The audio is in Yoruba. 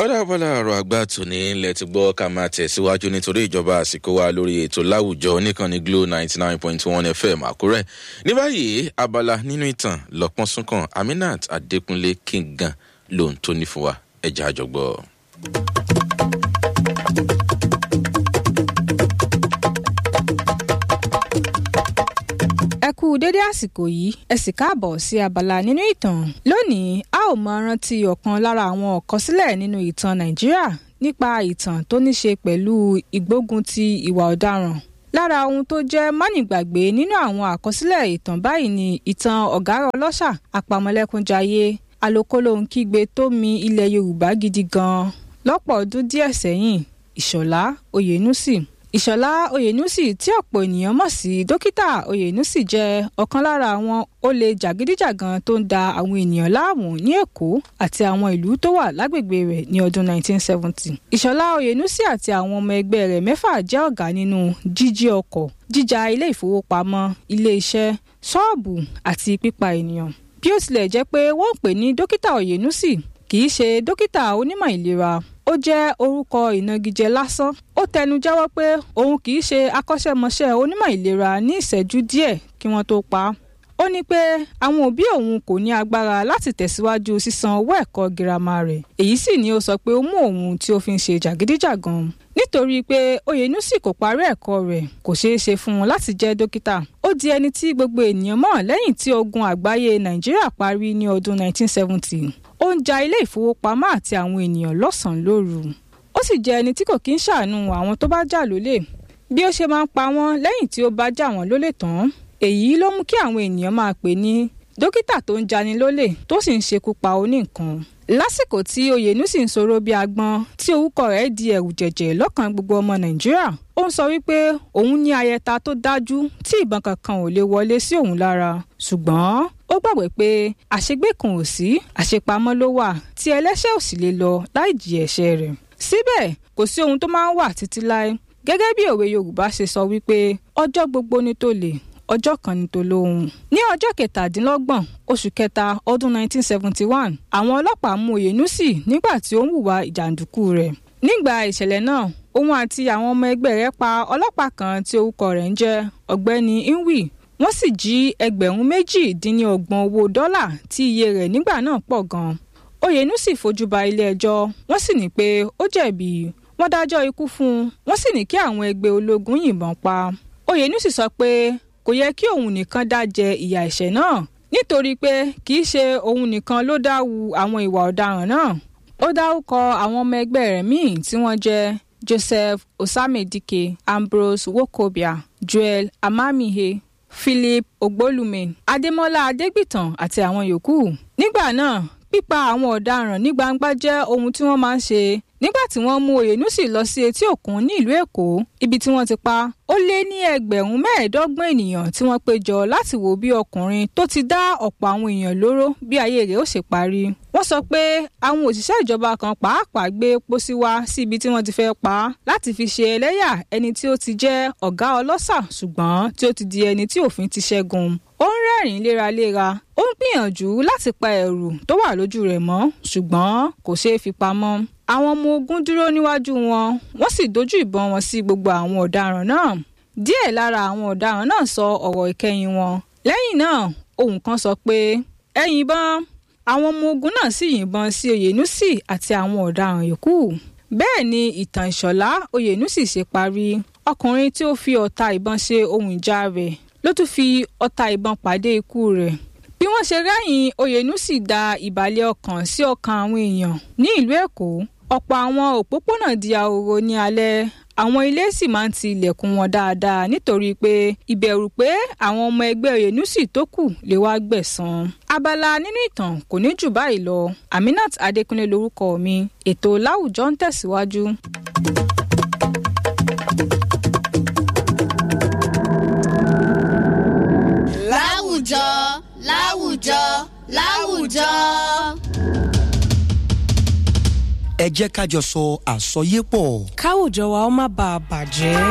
ọ̀dà abala ọ̀rọ̀ àgbà tòní ilẹ̀ ti gbọ́ ká máa tẹ̀síwájú nítorí ìjọba àsìkò wa lórí ètò láwùjọ oníkànnì glo ninety nine point one fm àkúrẹ́ ní báyìí abala nínú ìtàn lọ́pọ́n súnkàn aminat adékúnlé kíngàn lóhun tó ní fún wa ẹ̀já àjọgbọ́. ẹ kú dédé àsìkò yìí ẹ sì káàbọ̀ sí abala nínú ìtàn lónìí a ó máa rántí ọ̀kan lára àwọn ọ̀kọsílẹ̀ nínú ìtàn nàìjíríà nípa ìtàn tó ní ṣe pẹ̀lú ìgbógun ti ìwà ọ̀daràn lára ohun tó jẹ́ mánigbàgbé nínú àwọn àkọsílẹ̀ ìtàn báyìí ni ìtàn ọ̀gárá ọlọ́ṣà àpamọ́lẹ́kúnjayé alokólóhunkígbe tó mi ilẹ̀ yorùbá gidi gan-an lọ́pọ̀ ọdún díẹ̀ sẹ́yìn ìṣọ̀lá oyènúsì ìṣọ̀lá oyènúsì tí ọ̀pọ̀ ènìyàn mọ̀ sí dókítà oyènúsì jẹ́ ọ̀kan lára àwọn olè jàgídíjàgan tó ń da àwọn ènìyàn láàmú ní èkó àti àwọn ìlú tó wà lágbègbè rẹ̀ ní ọdún 1970. ìṣọ̀lá oyènúsì àti àwọn ọmọ ẹgbẹ́ rẹ̀ mẹ́fà jẹ́ ọ̀gá nínú jíjí ọkọ̀ jíjà ilé ìfowópamọ́ ilé iṣẹ́ ṣọ́ọ̀bù àti pípa ènìyàn. bí ó tilẹ̀ jẹ́ pé wọ́n ń pè ní dókítà oyènúsì kì í ṣe dókítà onímọ̀ ìlera ó jẹ́ orúkọ ìnagijẹ lásán ó tẹnu jáwọ́ pé òun kì í ṣe akọ́ṣẹ́mọṣẹ́ onímọ̀ ìlera ní ìṣẹ́jú díẹ̀ kí wọ́n tó pa á ó ní pé àwọn òbí òun kò ní agbára láti tẹ̀síwájú sísan owó ẹ̀kọ́ girama rẹ̀ èyí sì ni ó sọ pé ó mú òun tí ó fi ń ṣe jàgídíjàgan nítorí pé oyènúsì kò parí ẹ̀kọ́ rẹ̀ kò ṣeé ṣe fún un láti jẹ́ dókítà ó di ẹni tí gbogbo ènìyàn mọ̀ lẹ́yìn tí ogun àgbáyé nàìjíríà parí ní ọdún 1970 ó ń ja ilé ìfowópamọ́ àti àwọn ènìyàn lọ́sàn-án lóru ó sì jẹ́ ẹni tí kò kí ń ṣàánú àwọn tó bá jà lólè bí ó ṣe máa ń pa wọ́n lẹ́yìn tí ó bá jà wọ́n lólè tán èyí ló mú kí àwọn ènìyàn máa pè ní dókítà tó ń jani lólè tó sì ń ṣekú pa oníǹkan lásìkò tí oyènúsì ń sọ̀rọ̀ bí agbọ́n tí orúkọ rẹ̀ di ẹ̀rù jẹ̀jẹ̀ lọ́kàn gbogbo ọmọ nàìjíríà ó ń sọ wípé òun ní ayẹta tó dájú tí ìbọn kankan ò lè wọlé sí òun lára ṣùgbọ́n ó gbàgbé pé àṣegbé kan ò sí àṣepamọ́ ló wà tí ẹlẹ́ṣẹ̀ ò sì lè lọ láì jì ẹ̀ṣẹ̀ rẹ̀ síbẹ̀ kò sí ohun tó máa ń wà títí láé gẹ́gẹ́ bí òwe yorùbá ṣe sọ wípé ọjọ́ gbogbo ni tó lè ọjọ́ kan ní tó lóhùn. ní ọjọ́ kẹtàdínlọ́gbọ̀n oṣù kẹta ọdún 1971 àwọn ọlọ́pàá mú oyènúsì nígbà tí ó ń hùwà ìjàǹdùkú rẹ̀. nígbà ìṣẹ̀lẹ̀ náà òun àti àwọn ọmọ ẹgbẹ́ rẹ̀ pa ọlọ́pàá kan tí orúkọ rẹ̀ ń jẹ́ ọ̀gbẹ́ni inwi wọ́n sì jí ẹgbẹ̀rún méjì dín ní ọgbọ̀n owó dọ́là tí iye rẹ̀ nígbà náà pọ̀ gan-an. oyènúsì fojú ba ilé ẹjọ́ wọ́n sì ní pé ó jẹ̀bi wọ́n dájọ́ ikú fún un wọ́n sì ní kí àwọn ẹgbẹ́ ológun yìnbọn pa. oyènúsì sọ pé kò yẹ kí òun nìkan dá jẹ ìyà ẹ̀ṣẹ̀ náà nítorí pé kì í ṣe òun nìkan ló dá wu àwọn ìwà ọ̀daràn náà ó dárúkọ àwọn ọmọ ẹgbẹ́ rẹ̀ míì tí wọ́n jẹ́ joseph osamedike ambrose wokobia joel amamihe philip ogbolume adémọlá adégbìtàn àti àwọn yòókù nígbà náà pípa àwọn ọ̀daràn ní gbangba jẹ́ ohun tí wọ́n máa ń ṣe nígbà tí wọ́n mú oyènúsì lọ sí etí òkun ní ìlú èkó ibi tí wọ́n ti pa ó lé ní ẹgbẹ̀rún mẹ́ẹ̀ẹ́dọ́gbọ̀n ènìyàn tí wọ́n péjọ láti wo bí ọkùnrin tó ti dá ọ̀pọ̀ àwọn èèyàn lóró bí ayé rẹ̀ ó ṣe parí wọ́n sọ pé àwọn òṣìṣẹ́ ìjọba kan pàápàá gbé pósí wá sí ibi tí wọ́n ti fẹ́ pa á láti fi ṣe ẹlẹ́yà ẹni tí ó ti jẹ́ ọ̀gá ọlọ́ṣà ṣùgbọ́n tí ó ti di ẹni tí òfin ti ṣẹ́gun ó ń rẹ́rìn-ín léraléra ó ń gbìyànjú láti pa ẹ̀rù tó wà lójú rẹ̀ mọ́ ṣùgbọ́n kò ṣeé fi pamọ́ àwọn ọmọ ogun dúró níwájú wọn wọ́n sì dojú ìbọn wọn sí gbogbo àwọn ọ̀daràn náà díẹ̀ lára àwọn ọ̀daràn náà sọ ọ̀rọ̀ ìkẹyìn wọn lẹ́yìn náà ohùn kan sọ pé ẹ yìnbọn àwọn ọmọ ogun náà sì yìnbọn sí oyènúsì àti àwọn ọ̀daràn yòókù bẹ́ẹ̀ ni ìtàn ìṣọ̀lá oyènúsì ṣe parí ọkùnrin tí ó fi ọ̀tá ìbọn ṣe ohun ìjà rẹ̀ ló tún fi ọta ìbọn pàdé ikú rẹ̀ bí wọ́n ṣe rẹ́yìn oyènúsì da ìbàlẹ̀ ọkàn sí ọkàn àwọn èèyàn ní ìlú èkó ọ̀pọ̀ àwọn òpópónà di ahoro ní alẹ́ àwọn ilé sì máa ń ti ilẹ̀kùn wọn dáadáa nítorí pé ìbẹ̀rù pé àwọn ọmọ ẹgbẹ́ oyènúsì tó kù lè wá gbẹ̀san. abala nínú ìtàn kò ní jù báyìí lọ aminat adékúnlé lorúkọ mi ètò láwùjọ ń tẹ̀síwájú. láwùjọ láwùjọ láwùjọ. ẹ jẹ́ ká jọ sọ àsọyépọ̀. káwùjọ wa ó má bàa bàjẹ́.